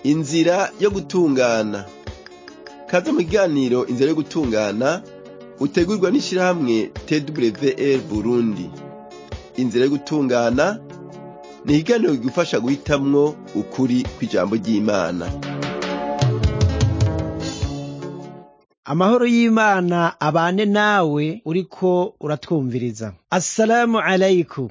inzira yo gutungana kaze mu kiganiro inzira yo gutungana utegurwa n'ishirahamwe twr burundi inzira yo gutungana ni ikiganiro kigufasha guhitamwo ukuri kw'ijambo ry'imana amahoro y'imana abane nawe uriko uratwumviriza assalamu alaikum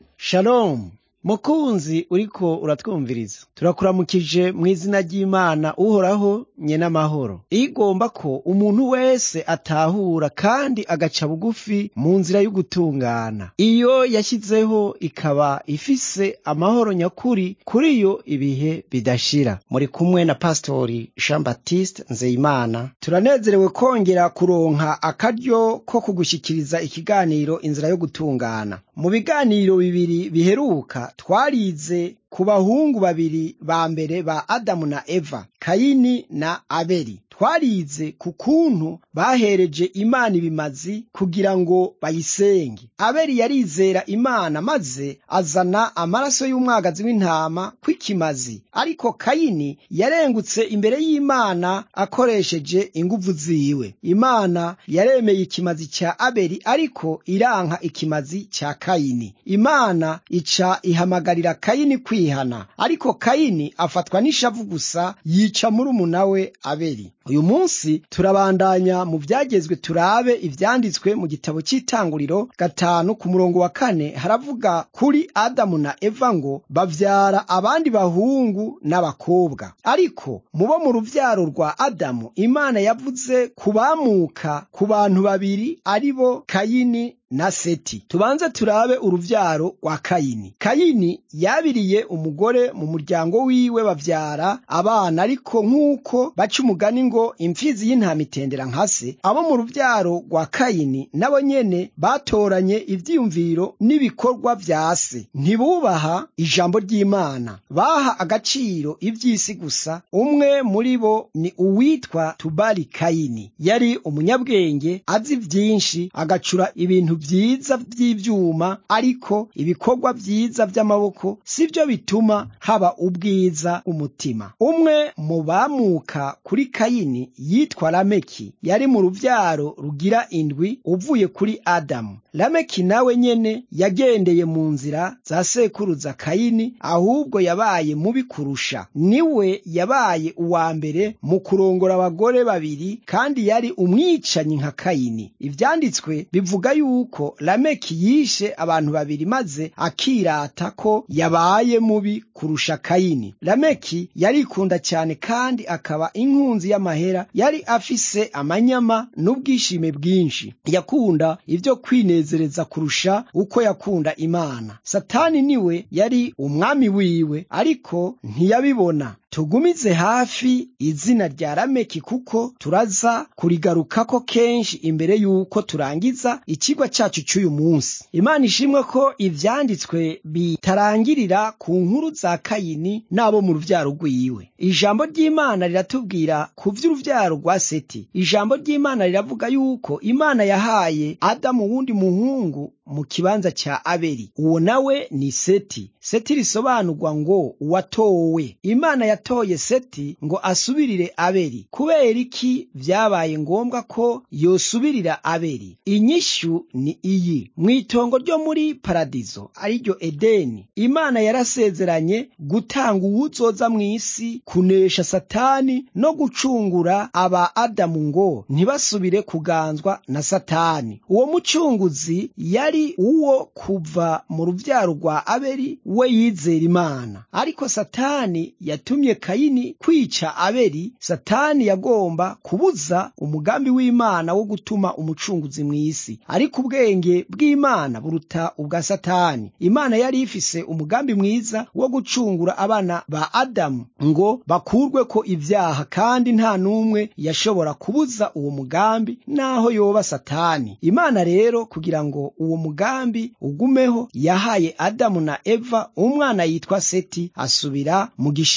shalom mukunzi uriko uratwumviriza turakuramukije mu izina ry'imana uhoraho nye n'amahoro igomba ko umuntu wese atahura kandi agaca bugufi mu nzira y'ugutungana iyo yashyizeho ikaba ifise amahoro nyakuri kuri yo ibihe bidashira muri kumwe na pastori jean baptiste nzeyimana turanezerewe kongera kuronka akaryo ko kugushyikiriza ikiganiro inzira yo gutungana mu biganiro bibiri biheruka twarize ku bahungu babiri ba mbere ba adamu na eva kayini na abeli twarize ku kuntu bahereje imana ibimazi kugira ngo bayisenge abeli yarizera imana maze azana amaraso y'umwagazi w'intama kw'ikimazi ariko kayini yarengutse imbere y'imana akoresheje inguvu ziwe imana yaremeye ikimazi cya abeli ariko iranka ikimazi cya kayini imana ica ihamagarira kayini kwihana ariko kayini afatwa n'ishavu gusa yica murumuna we abeli uyu munsi turabandanya mu byagezwe turabe ivyanditswe mu gitabo cy'itanguriro gatanu ku murongo wa kane haravuga kuri adamu na eva ngo bavyara abandi bahungu n'abakobwa ariko mubo mu ruvyaro rwa adamu imana yavuze kubamuka ku bantu babiri ari bo kayini na seti tubanze turabe uruvyaro rwa kayini kayini yabiriye umugore mu muryango wiwe bavyara abana ariko nk'uko baca umugani ngo imfizi y'intama itendera nka se abo mu ruvyaro rwa kayini nabo nyene batoranye ivyiyumviro n'ibikorwa vya se ntibubaha ijambo ry'imana baha agaciro ivy'isi gusa umwe muri bo ni uwitwa tubali kayini yari umunyabwenge azi vyinshi agacura ibintu vyiza vy'ivyuma ariko ibikorwa vyiza vy'amaboko sivyo bituma haba ubwiza umutima umwe mu bamuka kuri kayini yitwa lameki yari mu ruvyaro rugira indwi uvuye kuri adamu lameki nawe nyene yagendeye mu nzira za sekuruza kayini ahubwo yabaye mubi kurusha niwe yabaye uwa mbere mu kurongora abagore babiri kandi yari umwicanyi nka kayini ivyanditswe bivuga yuko lameki yishe abantu babiri maze akirata ko yabaye mubi kurusha kayini lameki yarikunda cyane kandi akaba inkunzi y'amahera yari afise amanyama n'ubwishime bwinshi yakunda ibyo kwinezereza kurusha uko yakunda imana satani niwe yari umwami wiwe ariko ntiyabibona tugumize hafi izina rya lameki kuko turaza kurigarukako kenshi imbere y'uko turangiza ikigwa cyacu cy'uyu munsi imana ishimwe ko ivyanditswe bitarangirira ku nkuru za kayini n'abo mu ruvyaro rwiwe ijambo ry'imana riratubwira ku vy'uruvyaro rwa seti ijambo ry'imana riravuga yuko imana yahaye adamu wundi muhungu mu kibanza cya abeli uwo nawe ni seti seti risobanurwa ngo uwatowe imana yatoye seti ngo asubirire abeli kubera iki vyabaye ngombwa ko yosubirira abeli inyishu ni iyi mu itongo ryo muri paradizo ariryo edeni imana yarasezeranye gutanga uwuzoza mu isi kunesha satani no gucungura aba adamu ngo ntibasubire kuganzwa na satani uwo mucunguzi yari uwo kuva mu ruvyaro rwa abeli we yizera imana ariko satani yatumye kayini kwica abeli satani yagomba kubuza umugambi w'imana wo gutuma umucunguzi mu isi ariko ubwenge bw'imana buruta ubwa satani imana yari ifise umugambi mwiza wo gucungura abana ba adamu ngo bakurwe ko ibyaha kandi nta n'umwe yashobora kubuza uwo mugambi naho yoba satani imana rero kugira ngo uwo mugambi ugumeho yahaye adamu na eva umwana yitwa seti asubira mu gishingo cya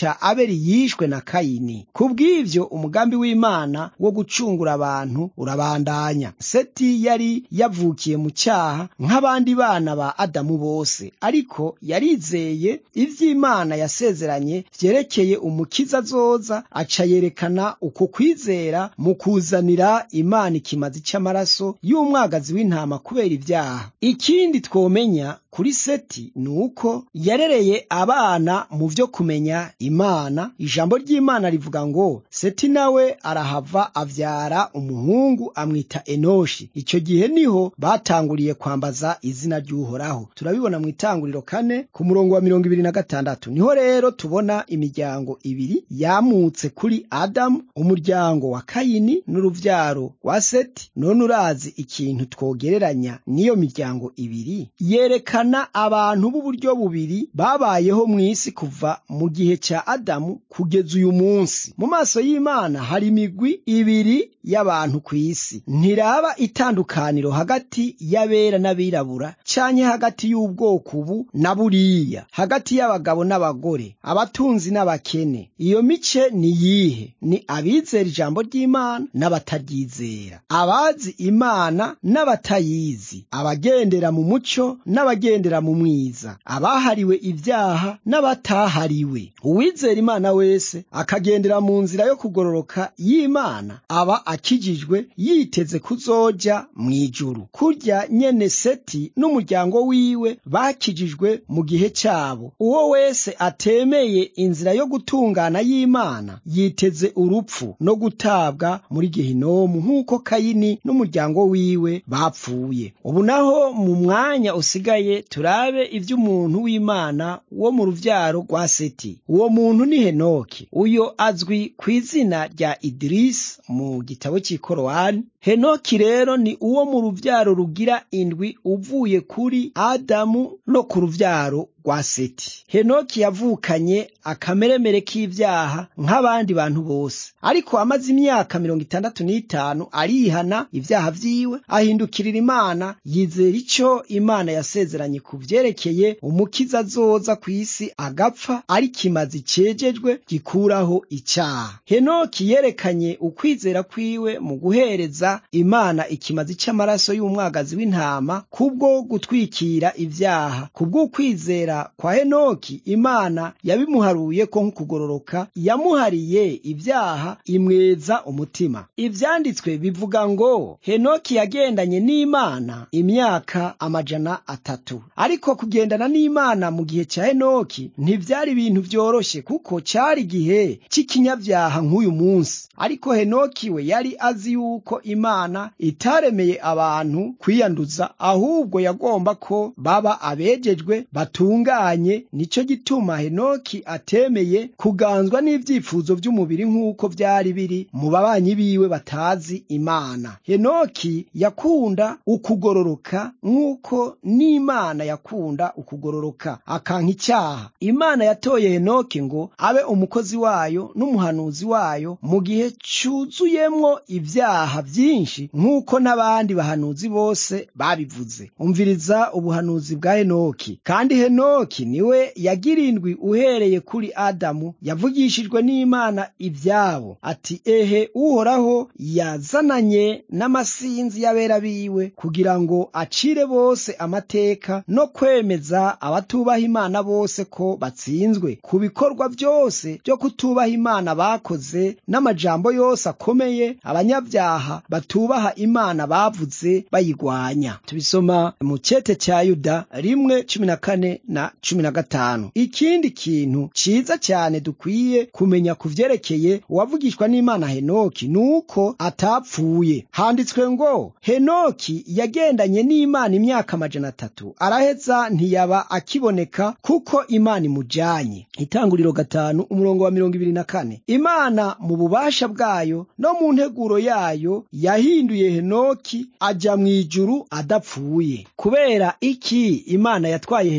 kwica abeli yishwe na kayini kubw'ivyo umugambi w'imana wo gucungura abantu urabandanya seti yari yavukiye mu cyaha nk'abandi bana ba adamu bose ariko yarizeye ivy'imana yasezeranye vyerekeye umukiza azoza aca yerekana uko kwizera mu kuzanira imana ikimazi c'amaraso y'umwagazi w'intama kubera ibyaha ikindi twomenya kuri seti ni uko yarereye abana mu vyo kumenya imana ijambo ry'imana rivuga ngo seti nawe arahava avyara umuhungu amwita enoshi icyo gihe niho batanguriye kwambaza izina ry'uhoraho turabibona mu itanguriro kane ku murongo wa mirongo ibiri na gatandatu niho rero tubona imiryango ibiri yamutse kuri adamu umuryango wa kayini n'uruvyaro rwa seti none urazi ikintu twogereranya n'iyo miryango ibiri yerekana abantu b'uburyo bubiri babayeho mu isi kuva mu gihe cya adamu kugeza uyu munsi mu maso y'imana hari imigwi ibiri y'abantu ku isi ntiraba itandukaniro hagati y'abera n'abirabura canke hagati y'ubwoko ubu na buriya hagati y'abagabo n'abagore abatunzi n'abakene iyo mice ni yihe ni abizera ijambo ry'imana n'abataryizera abazi imana n'abatayizi abagendera mu muco n'abagendera mu mwiza abahariwe ibyaha n'abatahariwe uwizera imana wese akagendera mu nzira yo kugororoka y'imana aba akijijwe yiteze kuzoja mu ijuru kurya nyene seti n'umuryango wiwe bakijijwe mu gihe cyabo uwo wese atemeye inzira yo gutungana y'imana yiteze urupfu no gutabwa muri gehinomu nk'uko kayini n'umuryango wiwe bapfuye ubu naho mu mwanya usigaye turabe ivy'umuntu w'imana wo mu ruvyaro rwa seti uwo muntu ni henoki uyo azwi ku izina rya idirisi mu gitabo cy'ikorowani henoki rero ni uwo mu ruvyaro rugira indwi uvuye kuri adamu no ku ruvyaro rwa seti henoki yavukanye akameremere k'ivyaha nk'abandi bantu bose ariko amaze imyaka mirongo itandatu n'itanu arihana ivyaha vyiwe ahindukirira imana yizera ico imana yasezeranye ku vyerekeye umukiza azoza ku isi agapfa ari kimazi cejejwe gikuraho icaha henoki yerekanye ukwizera kwiwe mu guhereza imana ikimazi c'amaraso y'umwagazi w'intama kubwo gutwikira ivyaha kubw'ukwizera kwa henoki imana yabimuharuye ko nk'ukugororoka yamuhariye ibyaha imweza umutima ivyanditswe bivuga ngo henoki yagendanye n'imana imyaka amajana atatu ariko kugendana n'imana mu gihe cya henoki ntivyari ibintu vyoroshe kuko cari igihe c'ikinyavyaha nk'uyu munsi ariko henoki we yari azi yuko imana itaremeye abantu kwiyanduza ahubwo yagomba ko baba abejejwe batunganye nico gituma henoki atemeye kuganzwa n'ivyifuzo vy'umubiri nk'uko vyari biri mu babanyi biwe batazi imana henoki yakunda ukugororoka nk'uko n'imana yakunda ukugororoka akanka icyaha imana yatoye henoki ngo abe umukozi wayo n'umuhanuzi wayo mu gihe cuzuyemwo ibyaha vyinshi nk'uko n'abandi bahanuzi bose babivuze umviriza ubuhanuzi bwa henoki kandi henoki niwe yagirindwi uhereye kuri adamu yavugishijwe n'imana ibyabo ati ehe uhoraho yazananye n'amasinzi y'abera biwe kugira ngo acire bose amateka no kwemeza abatubaha imana bose ko batsinzwe ku bikorwa byose byo kutubaha imana bakoze n'amajambo yose akomeye abanyabyaha batubaha imana bavuze bayigwanya tubisoma mu cete cya yuda rimwe cumi na kane na cumi na gatanu ikindi kintu ciza cyane dukwiye kumenya ku vyerekeye uwavugishwa n'imana henoki ni uko atapfuye handitswe ngo henoki yagendanye n'imana imyaka amajana atatu araheza ntiyaba akiboneka kuko imana imujanye itanguriro gatanu umurongo wa mirongo ibiri na kane imana mu bubasha bwayo no mu nteguro yayo yahinduye henoki aja mu ijuru adapfuye kubera iki imana yatwaye henoki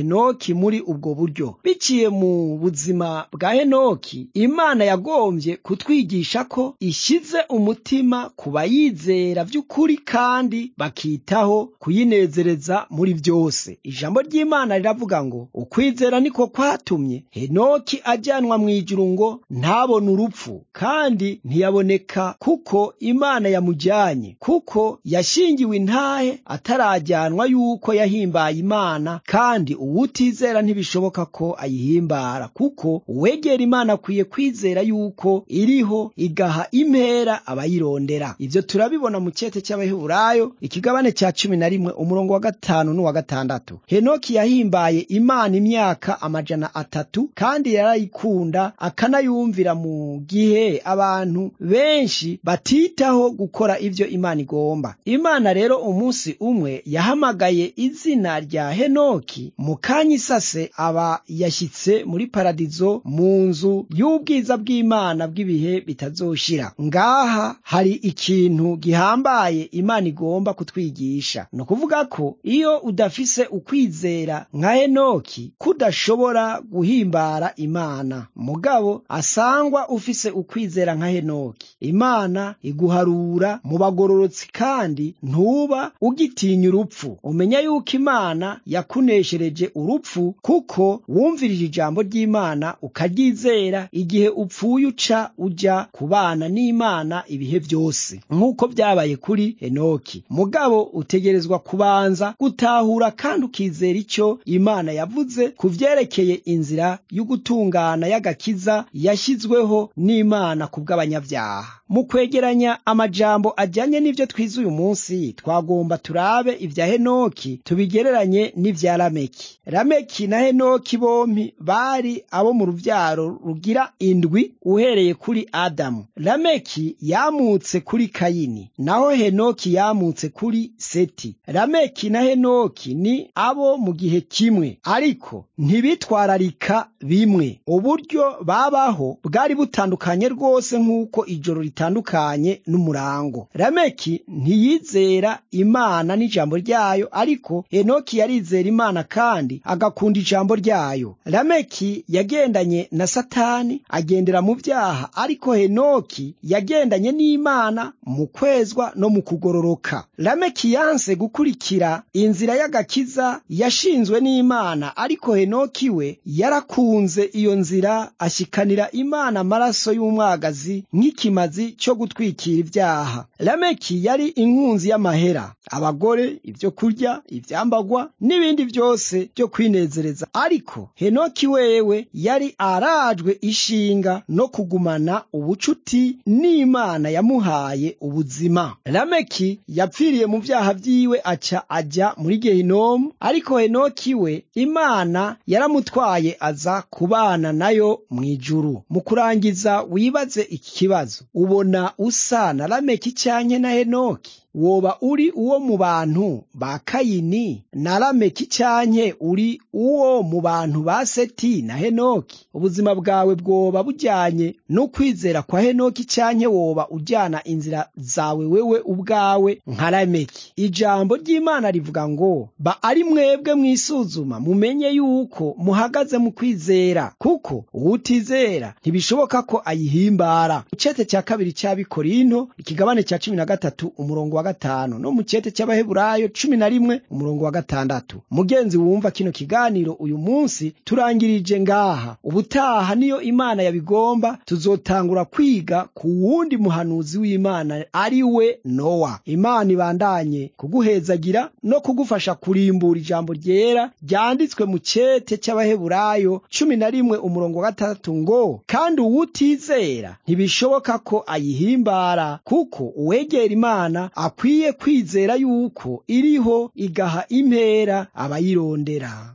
henoki muri ubwo buryo biciye mu buzima bwa henoki imana yagombye kutwigisha ko ishyize umutima ku bayizera by'ukuri kandi bakitaho kuyinezereza muri byose ijambo ry'imana riravuga ngo ukwizera niko kwatumye henoki ajyanwa mu ijuru ngo ntabone urupfu kandi ntiyaboneka kuko imana yamujyanye kuko yashingiwe intahe atarajyanwa yuko yahimbaye imana kandi uwutizera ntibishoboka ko ayihimbara kuko uwegera imana akwiye kwizera yuko iriho igaha impera abayirondera ibyo turabibona mu cyete cy'abaheburayo ikigabane cya cumi na rimwe umurongo wa gatanu n'uwa gatandatu henoki yahimbaye imana imyaka amajana atatu kandi yarayikunda akanayumvira mu gihe abantu benshi batitaho gukora ibyo imana igomba imana rero umunsi umwe yahamagaye izina rya henoki mu kanya isase aba yashyitse muri paradizo mu nzu y'ubwiza bw'imana bw'ibihe bitazoshira ngaha hari ikintu gihambaye imana igomba kutwigisha ni ukuvuga ko iyo udafise ukwizera nka henoki kudashobora guhimbara imana mugabo asangwa ufise ukwizera nka henoki imana iguharura mu bagororotsi kandi ntuba ugitinya urupfu umenya yuko imana yakuneshereje urupfu kuko wumvirije ijambo ry'imana ukaryizera igihe upfuye uca uja kubana n'imana ibihe byose nk'uko byabaye kuri henoki mugabo utegerezwa kubanza gutahura kandi ukizera icyo imana yavuze ku vyerekeye inzira y'ugutungana y'agakiza yashyizweho n'imana ku bw'abanyabyaha mu kwegeranya amajambo ajyanye n'ibyo twize uyu munsi twagomba turabe ibya henoki tubigereranye n'ibya lameki lameki na henoki bompi bari abo mu rubyaro rugira indwi uhereye kuri adamu lameki yamutse kuri kayini naho henoki yamutse kuri seti lameki na henoki ni abo mu gihe kimwe ariko ntibitwararika bimwe uburyo babaho bwari butandukanye rwose nk'uko ijoro ritandukanye n'umurango lameki ntiyizera imana n'ijambo ryayo ariko henoki yarizera imana kandi agakunda ijambo ryayo lameki yagendanye na satani agendera mu byaha ariko henoki yagendanye n'imana mu kwezwa no mu kugororoka lameki yanse gukurikira inzira y'agakiza yashinzwe n'imana ariko henoki we yarakunze iyo nzira ashyikanira imana amaraso y'umwagazi nk'ikimazi cyo gutwikira ibyaha lameki yari inkunzi y'amahera abagore ibyo kurya ibyambagwa n'ibindi byose byo kwinezereza ariko henoki wewe yari arajwe ishinga no kugumana ubucuti n'imana yamuhaye ubuzima lameki yapfiriye mu byaha byiwe aca ajya muri gehinomu ariko henoki we imana yaramutwaye aza kubana nayo mu ijuru mu kurangiza wibaze iki kibazo ubona usa na lameki cyanye na henoki woba uri uwo mu bantu ba kayini na lameki cyanke uri uwo mu bantu ba seti na henoki ubuzima bwawe bwoba bujyanye n'ukwizera kwa henoki cyanke woba ujyana inzira zawe wewe ubwawe nka lameki ijambo ry'imana rivuga ngo ba ari mwebwe mwisuzuma mumenye yuko muhagaze mu kwizera kuko uwutizera ntibishoboka ko ayihimbara icete cya kabiri cy'abikorinto ikigabane cya cumi na gatatu umurongo wa gatanu no mu cyete cy'abaheburayo cumi na rimwe umurongo wa gatandatu mugenzi wumva kino kiganiro uyu munsi turangirije ngaha ubutaha niyo imana yabigomba tuzotangura kwiga ku wundi muhanuzi w'imana ari we nowa imana ibandanye kuguhezagira no kugufasha kurimbura ijambo ryera ryanditswe mu cyete cy'abaheburayo cumi na rimwe umurongo wa gatandatu ngo kandi uwutizera ntibishoboka ko ayihimbara kuko uwegera imana akwiye kwizera yuko iriho igaha impera abayirondera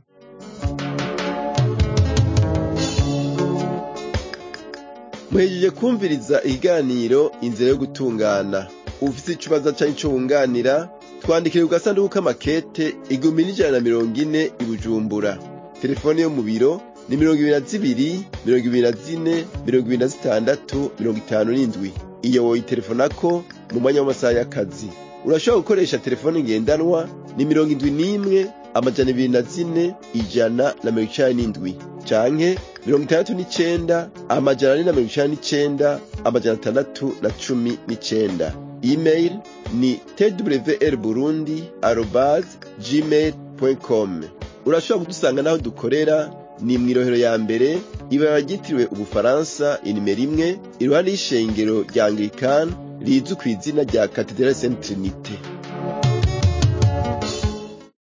muhejeje kumviriza ikiganiro inzira yo gutungana ufite ikibazo cyangwa icyo wunganira twandikire ku gasanduku k'amakete igihumbi n'ijana na mirongo ine i bujumbura telefone yo mu biro ni mirongo ibiri na zibiri mirongo ibiri na zine mirongo ibiri na zitandatu mirongo itanu n'indwi iyo woyitelefonako mu mwanya w'amasaha y'akazi urashobora gukoresha telefone ngendanwa ni mirongo indwi n'imwe amajana ibiri na zine ijana na mirongo icenda n'indwi canke mirongo itandatu n'icenda amajana ane na mirongo icenda n'icenda amajana atandatu na cumi n'icenda email ni twr burundi arobase gmail com urashobora kudusanga n'aho dukorera ni mw'irohero ya mbere ibara ryitiriwe ubufaransa inimero imwe iruhande y'ishengero rya anglikani rizwi ku izina rya katedrali saint trinite